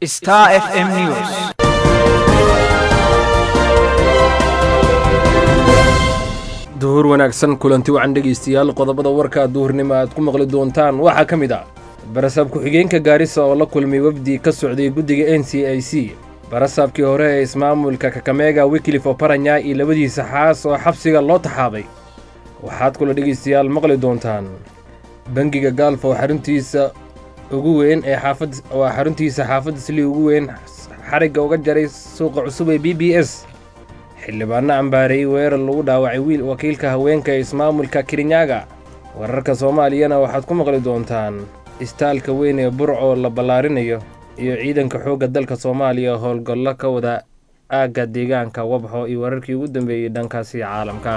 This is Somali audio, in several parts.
Star FM News. duhur wanaagsan kulanti wacan dhegaystayaal qodobada warka duhurnimo aad ku maqli doontaan waxaa ka mid ah barasaab ku-xigeenka gaarisa oo la kulmay wafdi ka socday guddiga n c i c barasaabkii hore ee ismaamulka kakameega wiklif oparanya iyo labadiisa xaas oo xabsiga loo taxaabay waxaad kula dhegaystayaal maqli doontaan bangiga gaalf oo xaruntiisa ugu weyn ee xaafad waa xaruntiisa xaafadda sli ugu weyn xarigga uga jaray suuqa cusub ee b b s xildhibaanno cambaareeyey weerar lagu dhaawacay wiil wakiilka haweenka ee ismaamulka kirinyaga wararka soomaaliyana waxaad ku maqli doontaan istaalka weyn ee burco la ballaarinayo iyo ciidanka xoogga dalka soomaaliya howlgallo ka wada aagga deegaanka wabxo iyo wararkii ugu dambeeyey dhankaasi caalamka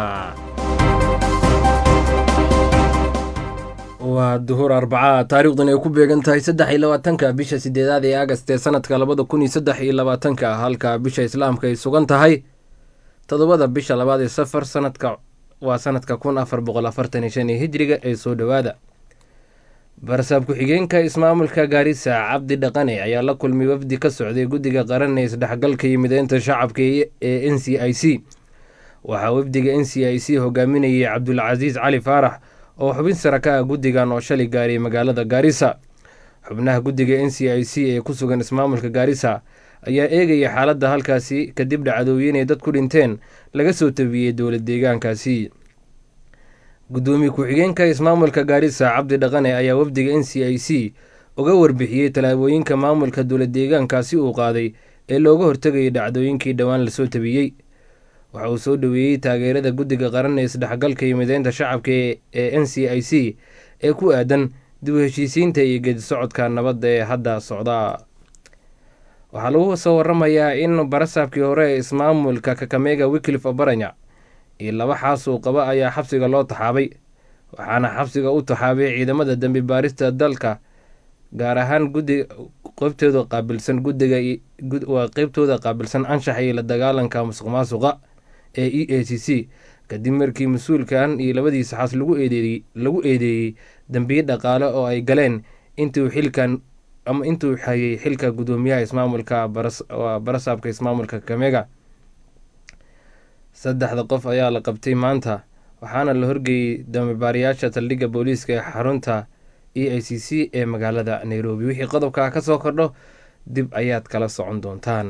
waa duhur arbacaa taariikhdan ay ku beegan tahay saddex iyo labaatanka bisha sideedaad ee agast ee sanadka labada kun iyo saddex iyo labaatanka halka bisha islaamka ay sugan tahay toddobada bisha labaad ee safar sanadka waa sanadka kun afar boqol afartan iyo shan ee hijriga ee soo dhowaada barasaab ku-xigeenka ismaamulka gaarisa cabdi dhaqane ayaa la kulmay wafdi ka socday guddiga qaran ee isdhexgalka iyo mideynta shacabka ee n c i c waxaa wafdiga n c i c hogaaminayay cabdulcasiis cali faarax oo xubin sara ka ah guddigan oo shalay gaaray magaalada gaarisa xubnaha guddiga n c i c ee ku sugan ismaamulka gaarisa ayaa eegaya xaaladda halkaasi kadib dhacdooyin ay dad ku dhinteen laga soo tabiyey dowlad deegaankaasi guddoomiye ku-xigeenka ismaamulka gaarisa cabdi dhaqane ayaa wafdiga n c i c uga warbixiyey tallaabooyinka maamulka dowlad deegaankaasi uu qaaday ee looga hortegayay dhacdooyinkii dhowaan lasoo tabiyey waxa uu soo dhoweeyey taageerada guddiga qaran ee isdhexgalka iyo mideynta shacabka ee n c i c ee ku aadan dib u heshiisiinta iyo geedi socodka nabadda ee hadda socda waxaa lagu soo waramayaa in barasaabkii hore ee ismaamulka kakameega wiklif obaranya iyo laba xaas uu qaba ayaa xabsiga loo taxaabay waxaana xabsiga u taxaabay ciidamada dembi baarista dalka gaar ahaan gudi qeybtooda qaabilsan gudiga waa qeybtooda qaabilsan anshaxa iyo la dagaalanka musuq maasuqa ee e a c c kadib markii mas-uulkan iyo labadiisa xaas lagu eedeeyey lagu eedeeyey dembiye dhaqaale oo ay galeen intuu xilkan ama intuu hayay xilka guddoomiyaha ismaamulka barasaabka ismaamulka kameega saddexda qof ayaa la qabtay maanta waxaana la horgeeyey dambibaarayaasha saldhigga booliiska ee xarunta e i c c ee magaalada nairobi wixii qodobkaa ka soo kordho dib ayaad kala socon doontaan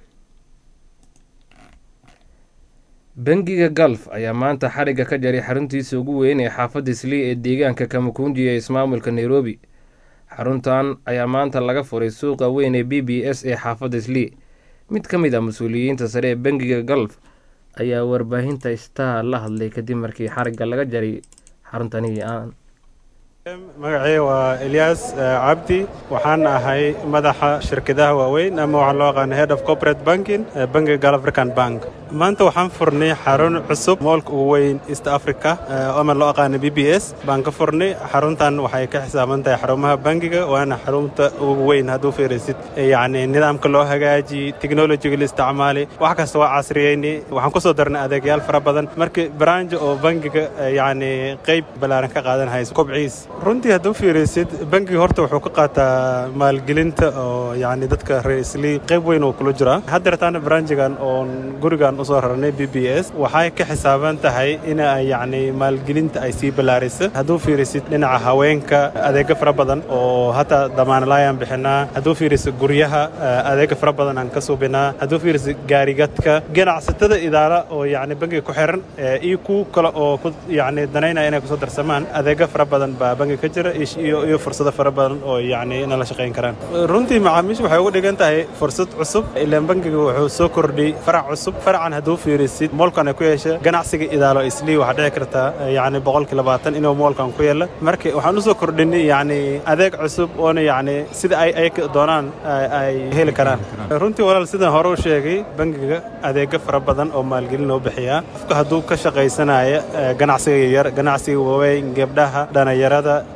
bangiga galf ayaa maanta xarigga ka jaray xaruntiisa ugu weyn ee xaafadda islii ee deegaanka kamakunji ee ismaamulka nairobi xaruntan ayaa maanta laga furay suuqa weyn ee b b s ee xaafadda islii mid ka mid ah mas-uuliyiinta sare ee bangiga galf ayaa warbaahinta star la hadlay kadib markii xarigga laga jaray xaruntani aan magacii waa elyaas cabdi waxaan ahay madaxa shirkadaha waaweyn ama waxaa loo aqaana head of corporate banking bankiga gal african bank maanta waxaan furnay xarun cusub moolka ugu weyn east africa ama loo aqaana b b s baan ka furnay xaruntan waxay ka xisaaban tahay xarumaha bankiga waana xarunta ugu weyn hadduu fiirisid yacni nidaamka loo hagaajiyey technologiga la isticmaalay wax kasta waa casriyeynay waxaan ku soo darnay adeegyaal fara badan markii branch oo bankiga yacni qayb ballaaran ka qaadan hayso kobciis runtii hadduu fiirisid bankiga horta wuxuu ka qaataa maalgelinta oo yacni dadka reer islii qayb weyn oo kula jira haddeertaana branchigan oon gurigan usoo rarnay b b s waxay ka xisaaban tahay in ay yacni maalgelinta ay sii ballaariso hadduu fiirisid dhinaca haweenka adeega fara badan oo hataa damaanalaayaan bixinaa hadduu fiirisid guryaha adeega fara badan aan ka suubinaa hadduu fiirisid gaarigadka ganacsatada idaara oo yacni bankiga ku xiran iyo kuwa kale oo ku yacni danaynaya inay kusoo darsamaan adeega fara badan baa bankiga ka jira iyo fursado fara badan oo yacni inala shaqayn karaan runtii macaamiisha waxay uga dhigan tahay fursad cusub ilaan bankiga wuxuu soo kordhiyey farac cusub faracan hadduu fiirisid moolkan ay ku yeesha ganacsiga idaalo islii waxaa dhici kartaa yacni boqolkii labaatan inuu moolkan ku yeela marka waxaan usoo kordhinay yacni adeeg cusub oona yacni sida ay ay doonaan ay heli karaan runtii walaal sidaan hore u sheegay bankiga adeega fara badan oo maalgelin loo bixiyaa qofka hadduu ka shaqaysanaya ganacsiga yaryar ganacsiga waaweyn gebdhaha dhalinyarada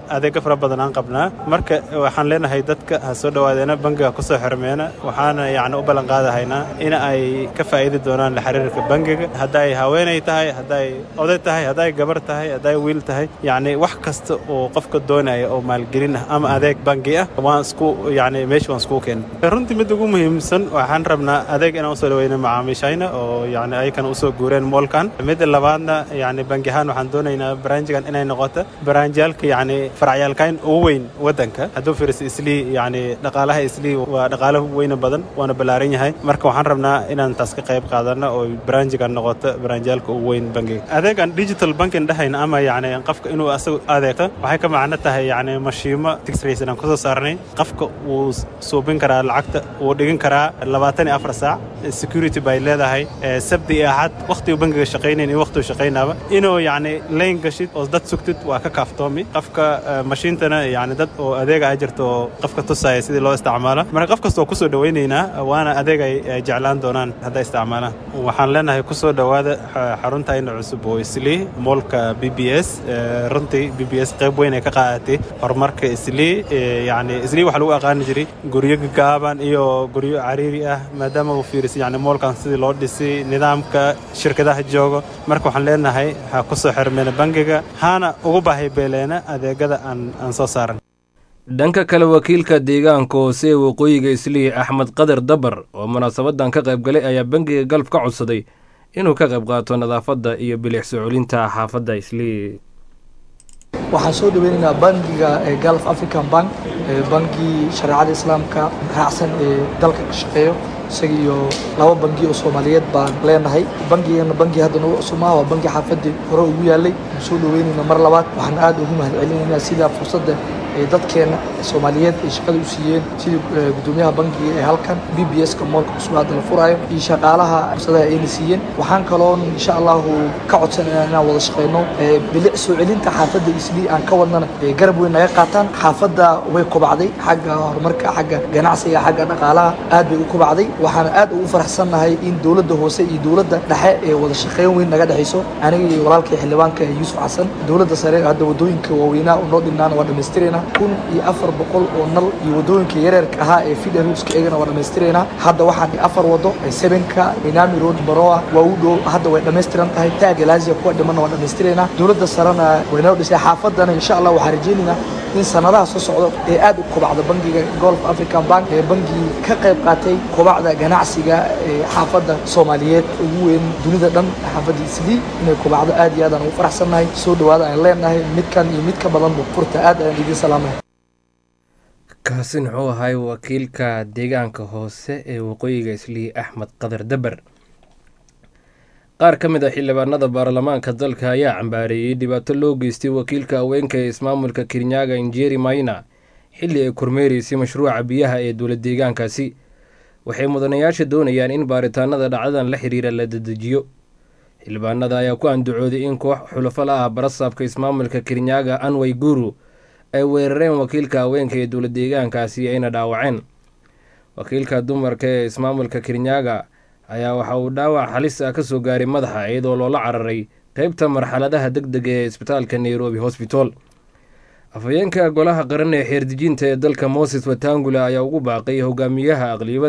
adeega fara badan aan qabnaa marka waxaan leenahay dadka ha soo dhawaadeena bangiga kusoo xirmeena waxaana yacni u ballan qaadahaynaa in ay ka faa'iidi doonaan la xiriirka bangiga hadday haweenay tahay hadday oday tahay hadday gabar tahay hadday wiil tahay yacni wax kasta oo qofka doonaya oo maalgelin ah ama adeeg bangi ah waan isku yacni meesha waan isku keenay runtii mid ugu muhiimsan waxaan rabnaa adeeg inaan usoo dhaweyno macaamiishayna oo yacni ayakana usoo guureen moolkan midda labaadna yacni bangi ahaan waxaan doonaynaa baraanjigan inay noqoto baraanjiyaalka yacni faracyaalkayn ugu weyn waddanka hadduu fiiriso islii yacni dhaqaalaha islii waa dhaqaalo weyna badan waana ballaaran yahay marka waxaan rabnaa inaan taas ka qayb qaadano oo baraanjigan noqoto baraanjiyaalka ugu weyn bangiga adeegan digital banking dhahayna ama yacni qofka inuu asagu adeegto waxay ka macno tahay yacni mashiimo tixrace aan kusoo saarnay qofka wuu suubin karaa lacagta wuu dhigin karaa labaatan iyo afar saac security bay leedahay sabti iyo axad wakhtigu bangiga shaqaynayn iyo wakhtigu shaqaynaaba inuu yacni layn gashid oo dad sugtid waa ka kaaftoomi qofka mashiintana yacni dad oo adeega a jirto oo qofka tusaya sidii loo isticmaalo marka qof kasta oo kusoo dhawaynaynaa waana adeeg ay jeclaan doonaan hadday isticmaalaan waxaan leenahay kusoo dhowaada xaruntayna cusub oo islii moolka b b s runtii b b s qayb weyn ay ka qaadatay horumarka islii yacni islii waxaa lagu aqaani jiray guryo gaaban iyo guryo cariiri ah maadaama uu fiirisay yacni moolkan sidii loo dhisay nidaamka shirkadaha joogo marka waxaan leenahay ha kusoo xirmeena bangiga hana ugu baahi beeleena adeegada aan aan soo saaran dhanka kale wakiilka deegaanka hoose ee waqooyiga islii axmed qadar dabar oo munaasabadan ka qayb galay ayaa bangiga galb ka codsaday inuu ka qayb qaato nadaafadda iyo bilix soo celinta xaafadda islii waxaan soo dhaweynaynaa bangiga galf african bank bangi shareecada islaamka raacsan ee dalka ka shaqeeyo isaga iyo laba bangi oo soomaaliyeed baan leenahay bangigana bangi hadda nagu cusub maaha waa bangi xaafadii hore ugu yaalay aan soo dhaweynayna mar labaad waxaan aad ugu mahad celinaynaa sida fursadda dadkeena soomaaliyeed ay shaqada u siiyeen sidii gudoomiyaha bangiga ee halkan b b s ka moolka cusub hadda la furaayo iyo shaqaalaha fursadaha ayna siiyeen waxaan kaloon insha allahu ka codsanayna inaan wada shaqeyno bilic soo celinta xaafadda islii aan ka wadnana garab weyn naga qaataan xaafadda way kobacday xagga horumarka xagga ganacsiga xagga dhaqaalaha aad bay u kobacday waxaana aad ugu faraxsannahay in dowladda hoose iyo dowladda dhexe ee wada shaqeyn weyn naga dhexayso aniga iyo walaalkay xildhibaanka yuusuf xasan dowladda sare hadda wadooyinka waaweynaa oo noo dhinnaana waa dhammaystiraynaa kun iyo afar boqol oo nal iyo wadooyinka yareerka ahaa ee fida ruuska eegana waa dhammaystiraynaa hadda waxaan afar wado sebenka minami road baroa waa u dhow hadda way dhammaystiran tahay taaga laasiya kuwa dhimanna waa dhammaystiraynaa dowladda sarena way noo dhisay xaafadana insha allah waxaan rajaynaynaa in sanadaha soo socdo ee aad u kobacda bangiga golf african bank ee bangii ka qayb qaatay kobacda ganacsiga ee xaafadda soomaaliyeed ugu weyn dunida dhan xaafadda islii inay kobacdo aad iyo aad aan ugu faraxsannahay soo dhawaada aan leenahay midkan iyo mid ka badanba furta aad ayaan idiin salaamay kaasi wuxuu ahay wakiilka deegaanka hoose ee waqooyiga islii axmed qadar daber qaar ka mid a xildhibaanada baarlamaanka dalka ayaa cambaareeyey dhibaato loo geystay wakiilka haweenka ee ismaamulka kirinyaga injeri mayna xilli ay kormeereysay mashruuca biyaha ee dowla deegaankaasi waxay mudanayaasha doonayaan in baaritaanada dhacdadan la xiriira la dedejiyo xildhibaanada ayaa ku andacooday in koox xulafo la ah barasaabka ismaamulka kirinyaga anway guru ay weerareen wakiilka haweenka ee dowla deegaankaasi ayna dhaawaceen wakiilka dumarka ee ismaamulka kirinyaga ayaa waxa uu dhaawac halis ah ka soo gaaray madaxa iyadoo loola cararay qeybta marxaladaha deg dega ee isbitaalka nairobi hosbital afhayeenka golaha qaran ee xeerdejinta ee dalka moses watangula ayaa ugu baaqay hogaamiyaha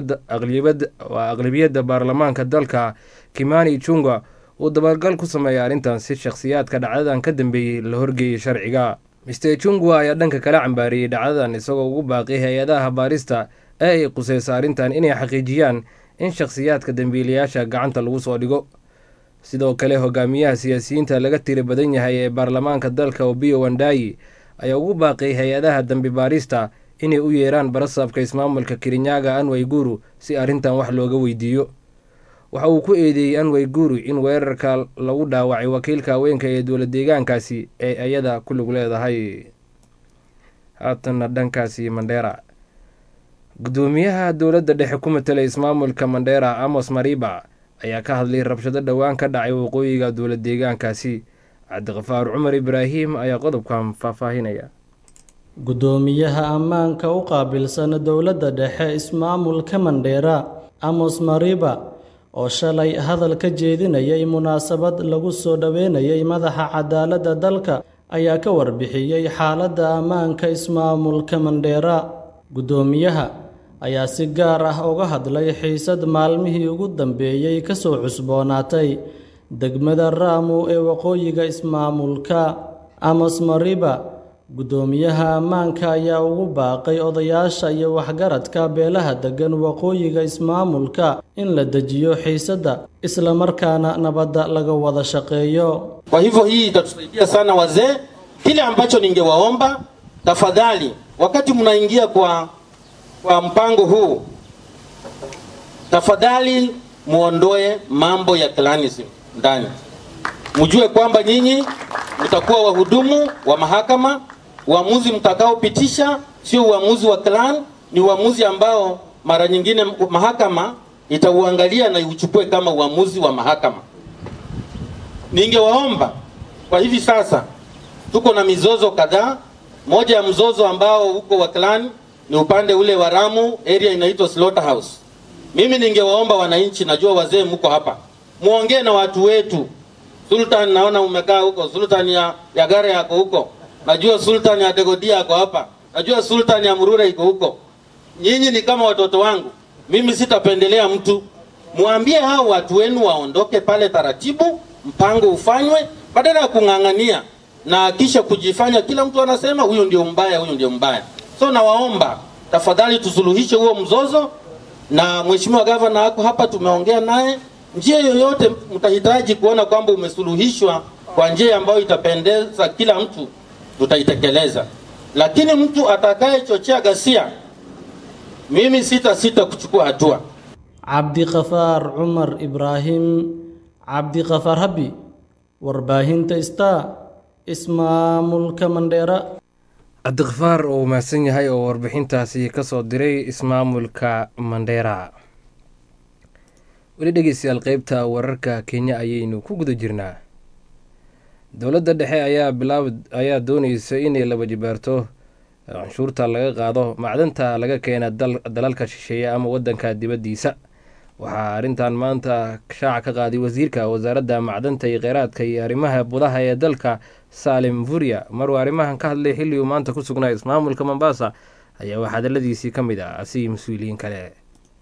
aqlabiyadda baarlamaanka dalka kimani junga uu dabagal ku sameeyay arrintan si shakhsiyaadka dhacdadan ka dambeeyey la horgeeyay sharciga mister jungwa ayaa dhanka kala cambaariyey dhacdadan isagoo ugu baaqay hay-adaha baarista ee ay quseysa arrintan inay xaqiijiyaan in shakhsiyaadka dambiilayaasha gacanta lagu soo dhigo sidoo kale hogaamiyaha siyaasiyiinta laga tiri badan yahay ee baarlamaanka dalka obiyo wandayi ayaa ugu baaqay hay-adaha dambi baarista inay u yeeraan barasaabka ismaamulka kirinyaga anway guru si arrintan wax looga weydiiyo waxa uu ku eedeeyey anway guru in weerarka lagu dhaawacay wakiilka haweenka ee dowla deegaankaasi ee ayada ku lug leedahay haatanna dhankaasi mandheera gudoomiyaha dowladda dhexe ku matelay ismaamulka mandheera amos mariba ayaa ka hadlay rabshado dhowaan ka dhacay waqooyiga dowla deegaankaasi cabdiqafaar cumar ibraahim ayaa qodobkan faahfaahinaya gudoomiyaha ammaanka u qaabilsan dowladda dhexe ismaamulka mandheera amos mariba oo shalay hadal ka jeedinayay munaasabad lagu soo dhoweynayay madaxa cadaaladda dalka ayaa ka warbixiyey xaaladda ammaanka ismaamulka mandheera guddoomiyaha ayaa si gaar ah uga hadlay xiisad maalmihii ugu dambeeyey ka soo cusboonaatay degmada raamu ee waqooyiga ismaamulka amos mariba guddoomiyaha ammaanka ayaa ugu baaqay odayaasha iyo waxgaradka beelaha deggan waqooyiga ismaamulka in la dejiyo xiisadda islamarkaana nabadda laga wada shaqeeyo Kwa hivyo hii itatusaidia sana wazee. Kile ambacho ningewaomba tafadhali, wakati mnaingia kwa, kwa mpango huu, tafadhali muondoe mambo ya clanism ndani. Mjue kwamba nyinyi mtakuwa wahudumu wa mahakama. Uamuzi mtakaopitisha sio uamuzi wa clan, ni uamuzi ambao mara nyingine mahakama itauangalia na iuchukue kama uamuzi wa mahakama. Ningewaomba kwa hivi sasa, tuko na mizozo kadhaa. Moja ya mzozo ambao uko wa clan ni upande ule wa Ramu, area inaitwa Slaughterhouse. Mimi ningewaomba wananchi, najua wazee mko hapa, muongee na watu wetu. Sultan, naona umekaa huko, Sultan ya, ya Gare yako huko, najua Sultan ya Degodia yako hapa, najua Sultan ya Murura iko huko. Nyinyi ni kama watoto wangu, mimi sitapendelea mtu. Muambie hao watu wenu waondoke pale taratibu, mpango ufanywe, badala ya kung'ang'ania na kisha kujifanya kila mtu anasema huyu ndio mbaya, huyu ndio mbaya. So nawaomba tafadhali tusuluhishe huo mzozo, na mheshimiwa gavana wako hapa, tumeongea naye. Njia yoyote mtahitaji kuona kwamba umesuluhishwa kwa njia ambayo itapendeza kila mtu, tutaitekeleza. Lakini mtu atakayechochea ghasia, mimi sita sita kuchukua hatua. cabdiqafaar cumar ibraahim cabdiqafaar habi warbaahinta star ismaamulka mandheera cabdiqafaar oo mahadsan yahay oo warbixintaasi ka soo diray ismaamulka mandheera weli dhegeystayaal qeybta wararka kenya ayaynu ku guda jirnaa dowladda dhexe ayaa bilaab ayaa dooneysa inay laba jibaarto canshuurta laga qaado macdanta laga keena dalalka shisheeye ama wadanka dibaddiisa waxaa arrintan maanta shaaca ka qaaday wasiirka wasaaradda macdanta iyo kheyraadka iyo arrimaha budaha ee dalka saalim vurya maruu arrimahan ka hadlay xilli uu maanta ku sugnaa ismaamulka mombasa ayaa wax hadaladiisii ka mid ah asi mas-uuliyiin kale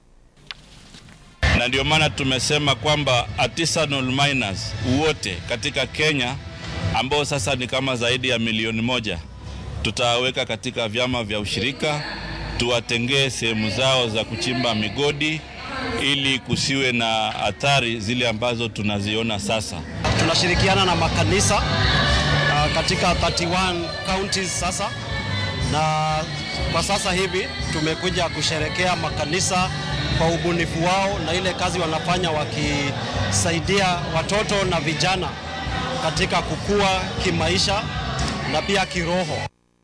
na ndio maana tumesema kwamba artisanal miners wote katika Kenya ambao sasa ni kama zaidi ya milioni moja tutaweka katika vyama vya ushirika, tuwatengee sehemu zao za kuchimba migodi ili kusiwe na athari zile ambazo tunaziona sasa. Tunashirikiana na makanisa uh, katika 31 counties sasa, na kwa sasa hivi tumekuja kusherekea makanisa kwa ubunifu wao na ile kazi wanafanya wakisaidia watoto na vijana katika kukua kimaisha na pia kiroho.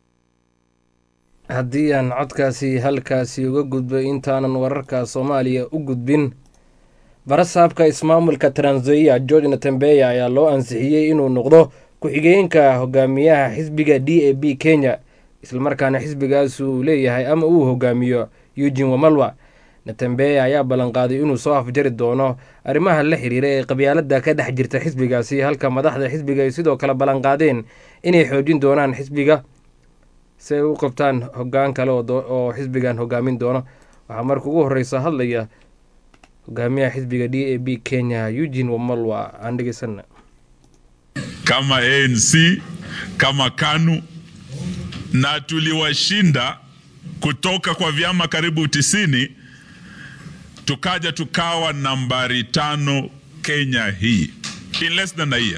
haddii aan codkaasi halkaasi uga gudbay intaanan wararka soomaaliya u gudbin barasaabka ismaamulka tranzoia george natembeya ayaa loo ansixiyey inuu noqdo ku-xigeenka hogaamiyaha xisbiga d a b kenya islamarkaana xisbigaas uu leeyahay ama uu hogaamiyo eugin wamalwa natembeya ayaa ballanqaaday inuu soo afjari doono arrimaha la xiriira ee qabyaalada ka dhex jirta xisbigaasi halka madaxda xisbiga ay sidoo kale ballanqaadeen inay xoojin doonaan xisbiga si ay u qabtaan hogaan kale oo xisbigan hogaamin doono waxaa marka ugu horeysa hadlaya hogaamiyaha xisbiga d a b kenya eugin wamalwa aan dhegeysana kama ANC kama KANU na tuliwashinda kutoka kwa vyama karibu tisini tukaja tukawa nambari tano Kenya hii in less than a year.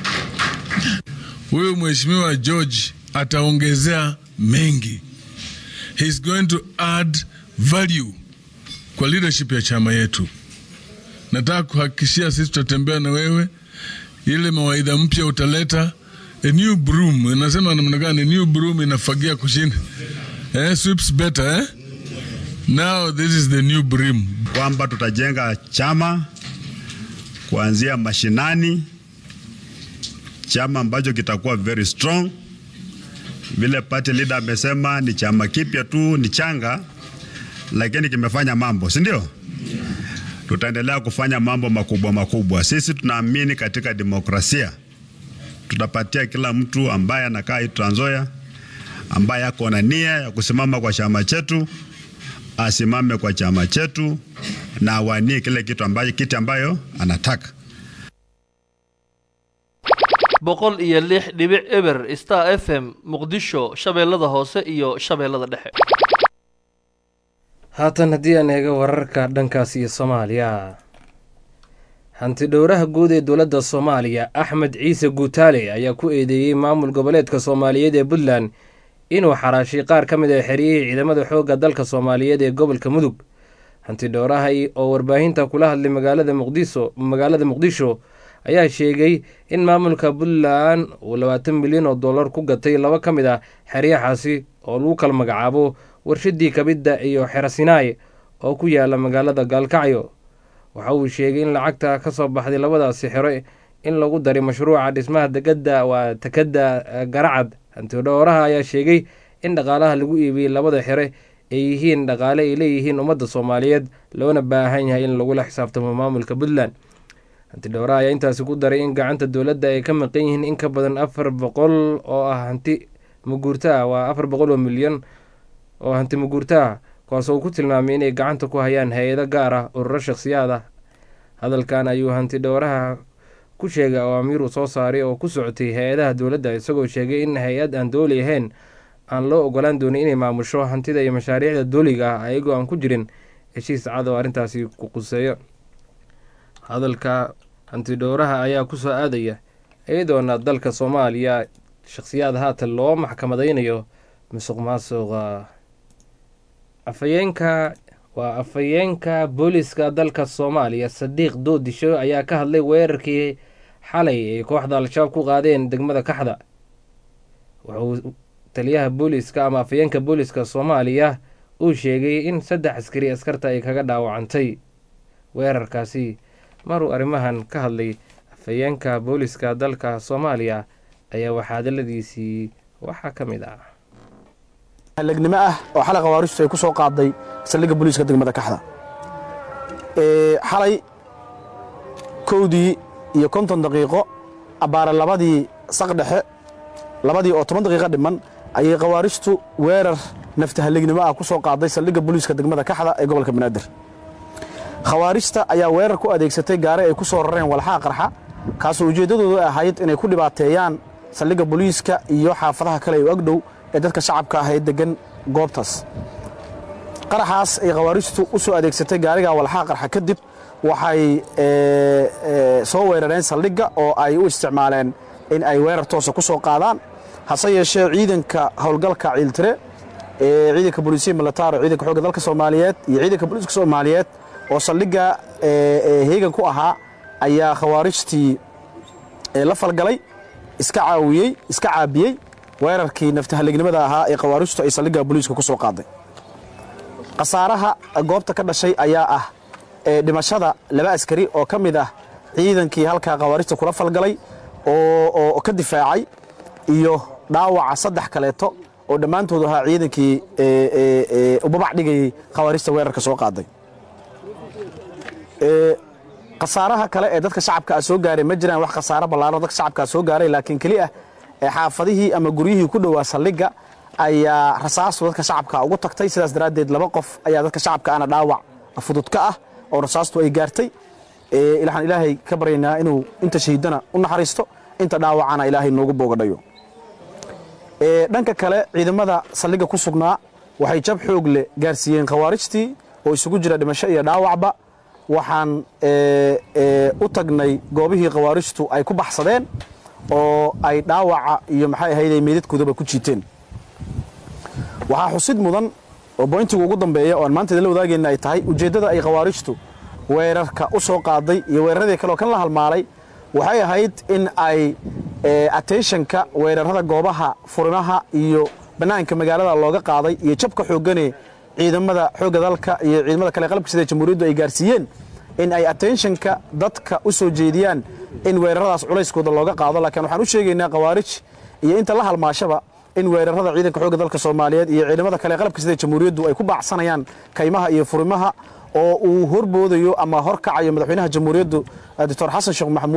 Huyu mheshimiwa George ataongezea mengi. He's going to add value kwa leadership ya chama yetu. Nataka kuhakikishia sisi tutatembea na wewe, ile mawaidha mpya utaleta a new broom. Nasema namna gani? New broom inafagia kushinda eh, sweeps better eh? Now this is the new broom. Kwamba tutajenga chama kuanzia mashinani, chama ambacho kitakuwa very strong. Vile party leader amesema ni chama kipya tu, ni changa, lakini kimefanya mambo, si ndio? Tutaendelea kufanya mambo makubwa makubwa. Sisi tunaamini katika demokrasia tutapatia kila mtu ambaye anakaa hii Trans Nzoia ambaye ako na nia ya kusimama kwa chama chetu asimame kwa chama chetu na awanie kile kitu ambayo, kiti ambayo anataka. boqol iyo lix dhibic eber star f m muqdisho shabeellada hoose iyo shabeellada dhexe haatan haddii aan eego wararka dhankaas iyo soomaaliya hanti dhowraha guud ee dowladda soomaaliya axmed ciise guutaale ayaa ku eedeeyey maamul goboleedka soomaaliyeed ee puntland inuu xaraashay qaar ka mid ah xeryihii ciidamada xoogga dalka soomaaliyeed ee gobolka mudug hanti dhowraha oo warbaahinta kula hadlay magaalada muqdiso magaalada muqdisho ayaa sheegay in maamulka puntland uu labaatan milyan oo dollar ku gatay laba ka mid ah xeryahaasi oo lagu kala magacaabo warshadii kabidda iyo xerasinaay oo ku yaala magaalada gaalkacyo waxa uu sheegay in lacagta ka soo baxday labadaasi xero in lagu daray mashruuca dhismaha degada waa takada garacad hantidhowraha ayaa sheegay in dhaqaalaha lagu iibiyey labada xere ay yihiin dhaqaale ay leeyihiin ummadda soomaaliyeed loona baahan yahay in lagula xisaabtamo maamulka puntland hantidhowraha ayaa intaasi ku daray in gacanta dowladda ay ka maqan yihiin in ka badan afar boqol oo ah hanti muguurta ah waa afar boqol oo milyan oo hanti muguurta ah kuwaasoo ku tilmaamay inay gacanta ku hayaan hay-ado gaar ah ururo shakhsiyaad ah hadalkan ayuu hanti dhowraha ku sheegay awaamiir uu soo saaray oo ku socotay hay-adaha dowladda isagoo sheegay in hay-ad aan dooli ahayn aan loo ogolaan doonin inay maamusho hantida iyo mashaariicda dooliga ah ayagoo aan ku jirin heshiis cad oo arrintaasi ku quseeyo hadalka hantidhowraha ayaa kusoo aadaya iyadoona dalka soomaaliya shakhsiyaad haatan loo maxkamadaynayo musuq maasuqa afayeenka waa afayeenka booliska dalka soomaaliya sadiiq doodisho ayaa ka hadlay weerarkii xalay ay kooxda al-shabaab ku qaadeen degmada kaxda wuxuu taliyaha booliska ama afayeenka booliska soomaaliya uu sheegay in saddex askari askarta ay kaga dhaawacantay weerarkaasi maruu arrimahan ka hadlay afayeenka booliska dalka soomaaliya ayaa waxaadaladiisii waxaa ka mid ah halegnimo ah oo xalay khawaaristu ay ku soo qaaday saldhigga booliiska degmada kaxda xalay kowdii iyo konton daqiiqo abbaare labadii saq dhexe labadii oo toban daqiiqo dhiman ayay khawaaristu weerar nafta halegnimo ah ku soo qaaday saldhigga booliiska degmada kaxda ee gobolka banaadir khawaarijta ayaa weerar ku adeegsatay gaari ay ku soo rareen walxaha qarxa kaasoo ujeeddadoodu ahayd inay ku dhibaateeyaan saldhigga booliiska iyo xaafadaha kale ee agdhow ee dadka shacabka ah ee deggan goobtaas qaraxaas ay khawaarijtu u soo adeegsatay gaariga walxaha qarxa kadib waxay soo weerareen saldhigga oo ay u isticmaaleen in ay weerar toosa ku soo qaadaan hase yeeshee ciidanka howlgalka ciiltire ee ciidanka booliisiya militaro ciidanka xoogga dalka soomaaliyeed iyo ciidanka booliiska soomaaliyeed oo saldhigga heegan ku ahaa ayaa khawaarijtii la falgalay iska caawiyey iska caabiyey weerarkii naftahalegnimada ahaa ee khawaarijtu ay saldhigga booliiska ku soo qaaday khasaaraha goobta ka dhashay ayaa ah dhimashada laba askari oo ka mid ah ciidankii halkaa khawaarijta kula falgalay oo ka difaacay iyo dhaawaca saddex kaleeto oo dhammaantood ahaa ciidankii ubabac dhigayey khawaarijta weerarka soo qaaday khasaaraha kale ee dadka shacabka soo gaaray ma jiraan wax khasaaro ballaaro dadka shacabka soo gaaray laakiin keli ah xaafadihii ama guryihii ku dhowaa saldhigga ayaa rasaastu dadka shacabka ugu tagtay sidaas daraaddeed laba qof ayaa dadka shacabka ana dhaawac fudud ka ah oo rasaastu ay gaartay waxaan ilaahay ka baryaynaa inuu inta shahiidana u naxariisto inta dhaawacana ilaahay noogu boogadhayo dhanka kale ciidamada saldhigga ku sugnaa waxay jab xoog leh gaarsiiyeen khawaarijtii oo isugu jira dhimasho iyo dhaawacba waxaan u tagnay goobihii khawaarijtu ay ku baxsadeen oo ay dhaawaca iyo maxay ahayday meydadkoodaba ku jiiteen waxaa xusid mudan oo boyntigu ugu dambeeya oo aan maanta la wadaagayna ay tahay ujeeddada ay khawaarijtu weerarka u soo qaaday iyo weeraradii kale oo kan la halmaalay waxay ahayd in ay attentionka weerarada goobaha furimaha iyo bannaanka magaalada looga qaaday iyo jabka xooggane ciidamada xoogga dalka iyo ciidamada kale qalabka sida jamhuuriyaddu ay gaarsiiyeen in ay attentionka dadka u soo jeediyaan in weeraradaas culayskooda looga qaado laakiin waxaan u sheegaynaa khawaarij iyo inta la halmaashaba in weerarada ciidanka xoogga dalka soomaaliyeed iyo ciidamada kale qalabka sida jamhuuriyaddu ay ku baacsanayaan kaymaha iyo furimaha oo uu horboodayo ama horkacayo madaxweynaha jamhuuriyaddu doctor xasan sheekh maxamuud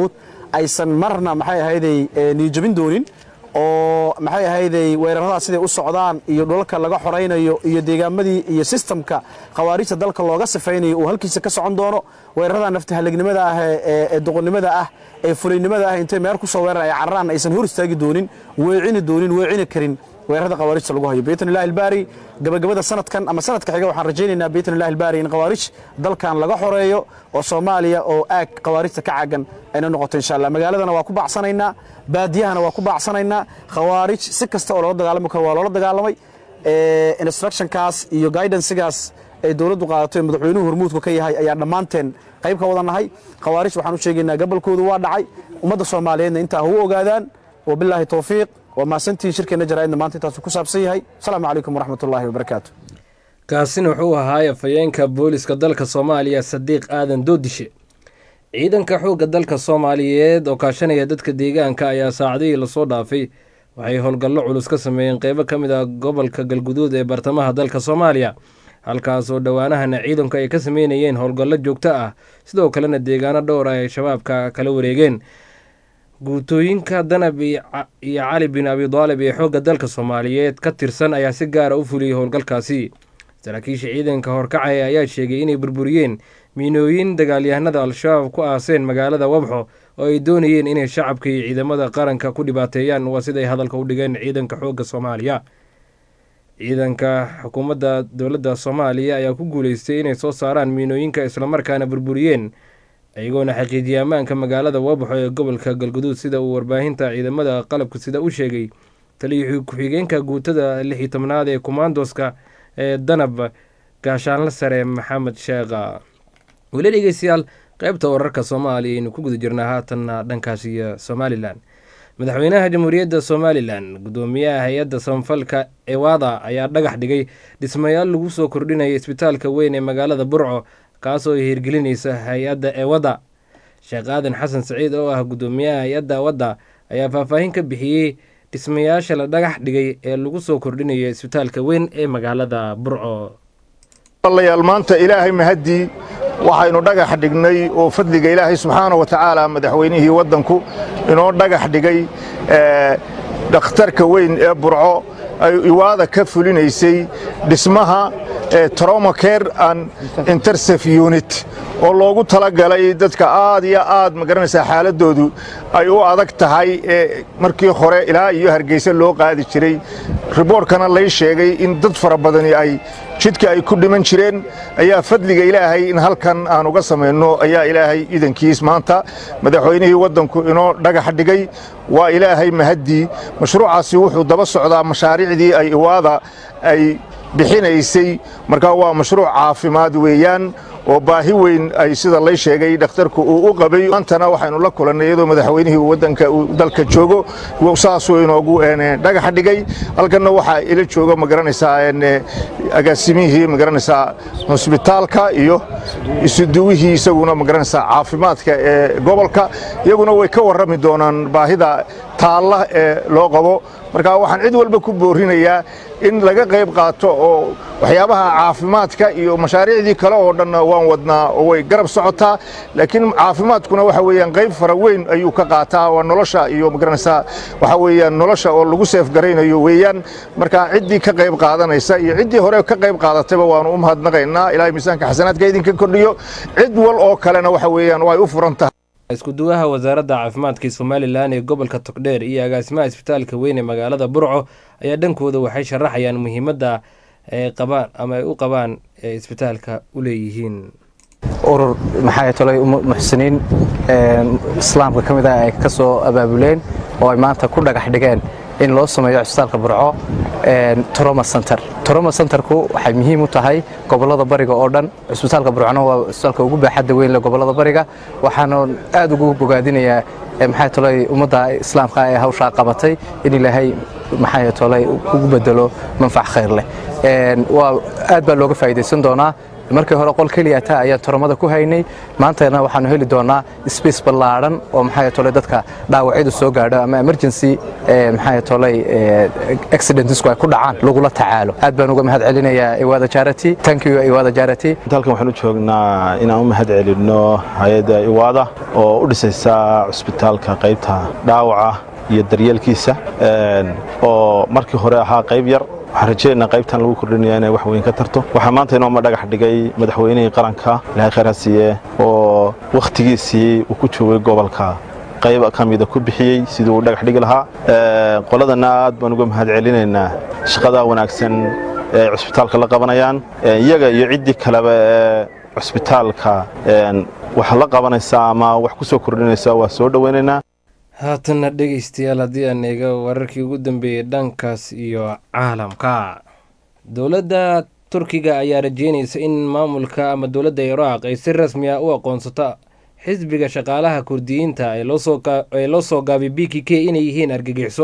aysan marna maxay ahayday niyijabin doonin oo maxay ahayday weeraradaas siday u socdaan iyo dhulalka laga xoraynayo iyo deegaamadii iyo sistamka khawaarijta dalka looga sifaynayo uu halkiisa ka socon doono weerarada naftahalegnimada ah ee duqonnimada ah ee fulaynimada ah intay meer ku soo weeran ay cararaan aysan hor istaagi doonin weecini doonin weecini karin weerarada khawaarijta lagu hayo biidn illahi albaari gabagabada sanadkan ama sanadka xiga waxaan rajaynaynaa biidn illahi albaari in khawaarij dalkan laga xoreeyo oo soomaaliya oo aag khawaarijta ka caagan ayna noqoto insha allah magaaladana waa ku bacsanaynaa baadiyahana waa ku bacsanaynaa khawaarij si kasta oo loola dagaalami karo waa loola dagaalamay instructionkaas iyo guidancegaas ay dowladdu qaadato ee madaxweynuhu hormuudku ka yahay ayaa dhammaanteen qayb ka wada nahay khawaarij waxaan u sheegaynaa gabolkoodu waa dhacay ummadda soomaaliyeedna intaa ha u ogaadaan wabilaahi towfiiq waa mahadsantihiin shirkeenna jaraa'idna maanta intaasu ku saabsan yahay asalaamu calaykum waraxmat ullaahi wabarakaatu kaasina wuxuu ahaa afhayeenka booliska dalka soomaaliya sadiiq aadan doodishe ciidanka xoogga dalka soomaaliyeed oo kaashanaya dadka deegaanka ayaa saacadihii lasoo dhaafay waxay howlgallo culus ka sameeyeen qeybo ka mid ah gobolka galguduud ee bartamaha dalka soomaaliya halkaas oo dhowaanahana ciidanku ay ka sameynayeen howlgallo joogto ah sidoo kalena deegaano dhowr ah ay shabaabka kala wareegeen guutooyinka danab iyo cali bin abidaalib ee xoogga dalka soomaaliyeed ka tirsan ayaa si gaara u fuliyey howlgalkaasi saraakiisha ciidanka horkacaya ayaa sheegay inay burburiyeen miinooyin dagaalyahanada al-shabaab ku aaseen magaalada wabxo oo ay doonayeen inay shacabka iyo ciidamada qaranka ku dhibaateeyaan waa siday hadalka u dhigeen ciidanka xoogga soomaaliya ciidanka xukuumadda dowladda soomaaliya ayaa ku guuleystay inay soo saaraan miinooyinka islamarkaana burburiyeen iyagoona xaqiijiyay ammaanka magaalada wabxo ee gobolka galguduud sida uu warbaahinta ciidamada qalabka sida u sheegay taliya ku-xigeenka guutada lix iyo tobnaad ee kumaandoska ee danab gaashaanla sare maxamed sheekha weli dhegeystayaal qaybta wararka soomaaliya aynu ku guda jirnaa haatanna dhankaas iyo somalilan madaxweynaha jamhuuriyadda somalilan gudoomiyaha hay-adda samafalka ewada ayaa dhagax dhigay dhismayaal lagu soo kordhinaya isbitaalka weyn ee magaalada burco kaasoo ay hirgelinaysa hay-adda ewada sheekh aadan xasan saciid oo ah gudoomiyaha hay-adda ewada ayaa faahfaahin ka bixiyey dhismayaasha la dhagax dhigay ee lagu soo kordhinaya isbitaalka weyn ee magaalada burco walayaal maanta ilaahay mahaddii waxaynu dhagax dhignay oo fadliga ilaahay subxaana wa tacaala madaxweynihii waddanku inoo dhagax dhigay dhakhtarka weyn ee burco ay iwaada ka fulinaysay dhismaha trauma care and intersef unit oo loogu talagalay dadka aad iyo aad magaranaysaa xaaladoodu ay u adag tahay ee markii hore ilaa iyo hargeysa loo qaadi jiray riboorkana lay sheegay in dad fara badani ay jidka ay ku dhiman jireen ayaa fadliga ilaahay in halkan aan uga samayno ayaa ilaahay idankiis maanta madaxweynihii waddanku inoo dhagax dhigay waa ilaahay mahaddii mashruucaasi wuxuu daba socdaa mashaariicdii ay iwaada ay bixinaysay markaa waa mashruuc caafimaad weeyaan oo baahi weyn ay sida lay sheegay dhakhtarku uu u qabay maantana waxaynu la kulannay iyadoo madaxweynihii waddanka uu dalka joogo saasuu inoogu dhagax dhigay halkanna waxaa ila jooga magaranaysaa agaasimihii magaranaysaa hosbitaalka iyo isuduwihii isaguna magaranaysaa caafimaadka ee gobolka iyaguna way ka warrami doonaan baahida taalla ee loo qabo marka waxaan cid walba ku boorinayaa in laga qayb qaato oo waxyaabaha caafimaadka iyo mashaariicdii kale oo dhanna waan wadnaa oo way garab socotaa laakiin caafimaadkuna waxa weeyaan qayb fara weyn ayuu ka qaataa waa nolosha iyo magaranaysaa waxa weeyaan nolosha oo lagu seefgaraynayo weeyaan marka ciddii ka qayb qaadanaysa iyo ciddii hore ka qayb qaadatayba waanu u mahadnaqaynaa ilaahay miisaanka xasanaadka idinka kordhiyo cid wal oo kalena waxa weeyaan way u furan tahay iskuduwaha wasaaradda caafimaadka somalilan ee gobolka togdheer iyo agaasimaha isbitaalka weyn ee magaalada burco ayaa dhankooda waxay sharaxayaan muhiimadda ay qabaan ama ay u qabaan ee isbitaalka u leeyihiin urur maxay tolay muxsiniin islaamka ka mid ah ay ka soo abaabuleen oo ay maanta ku dhagax dhigeen in loo sameeyo cisbitaalka burco troma center troma centerku waxay muhiim u tahay gobolada bariga oo dhan cisbitaalka burcona waa cisbitaalka ugu baaxadda weyn leh gobolada bariga waxaana aad ugu bogaadinayaa maxay tolay ummadda islaamka ee hawshaa qabatay in ilaahay maxay tolay ugu bedelo manfac khayr leh waa aad baa looga faa'iidaysan doonaa markii hore qol keliya taa ayaan toromada ku haynay maantana waxaanu heli doonaa space ballaadhan oo maxaa tolay dadka dhaawacyadu soo gaadho ama emergency maxaa tolay accidentsku ay ku dhacaan lagula tacaalo aad baan uga mahad celinayaa iwaada charity thank you iwaada charity halkan waxaan u joognaa inaan u mahad celinno hay-adda iwaada oo u dhisaysa cusbitaalka qaybta dhaawaca iyo daryeelkiisa oo markii hore ahaa qayb yar waxaan rajaynaynaa qaybtan lagu kordhinaya inay wax weyn ka tarto waxaa maanta inooma dhagax dhigay madaxweynihii qaranka ilaahay khayr ha siiye oo wakhtigiisii uu ku joogay gobolka qayb ka mida ku bixiyey sidii uu dhagax dhigi lahaa qoladana aad baan uga mahad celinaynaa shaqadaa wanaagsan ee ay cusbitaalka la qabanayaan iyaga iyo ciddii kaleba ee cusbitaalka wax la qabanaysa ama wax ku soo kordhinaysa waa soo dhowaynaynaa haatanna dhegaystayaal haddii aan eega wararkii ugu dambeeyey dhankaas iyo caalamka dowladda turkiga ayaa rajeynaysa in maamulka ama dowladda iraaq ay si rasmi ah u aqoonsato xisbiga shaqaalaha kurdiyiinta ee loo soo gaabay b k k inay yihiin argagixiso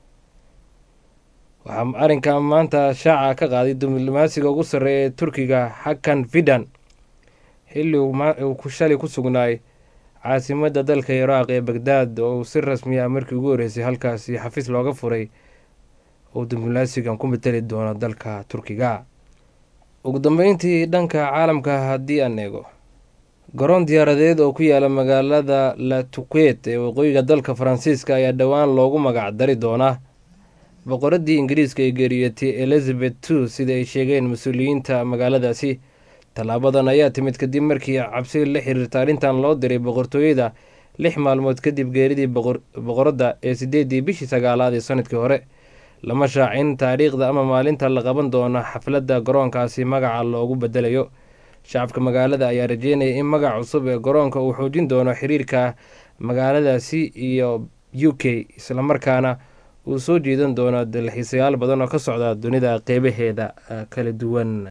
waxaa arrinka maanta shaaca ka qaaday diblomaasiga ugu sarreeya ee turkiga xakan fidan xilli uu shalay ku sugnaay caasimadda dalka iraaq ee bagdaad oo uu si rasmi ah markii ugu horreysay halkaasi xafiis looga furay uu diblomaasigan ku matali doono dalka turkiga ugu dambeyntii dhanka caalamka haddii aan eego garoon diyaaradeed oo ku yaala magaalada latuquet ee waqooyiga dalka faransiiska ayaa dhowaan loogu magac dari doonaa boqoradii ingiriiska ee geeriyotay elizabeth two sida ay sheegeen mas-uuliyiinta magaaladaasi tallaabadan ayaa timid kadib markii cabsi la xiriirta arrintan loo diray boqortooyada lix maalmood kadib geeridii boqoradda ee sideedii bishii sagaalaad ee sanadkii hore lama shaacin taariikhda ama maalinta la qaban doono xafladda garoonkaasi magaca loogu bedelayo shacabka magaalada ayaa rajeynaya in magac cusub ee garoonka uu xoojin doono xiriirka magaaladaasi iyo u k islamarkaana uu soo jiidan doono dalxiisayaal badan oo ka socda dunida qeybaheeda kala duwan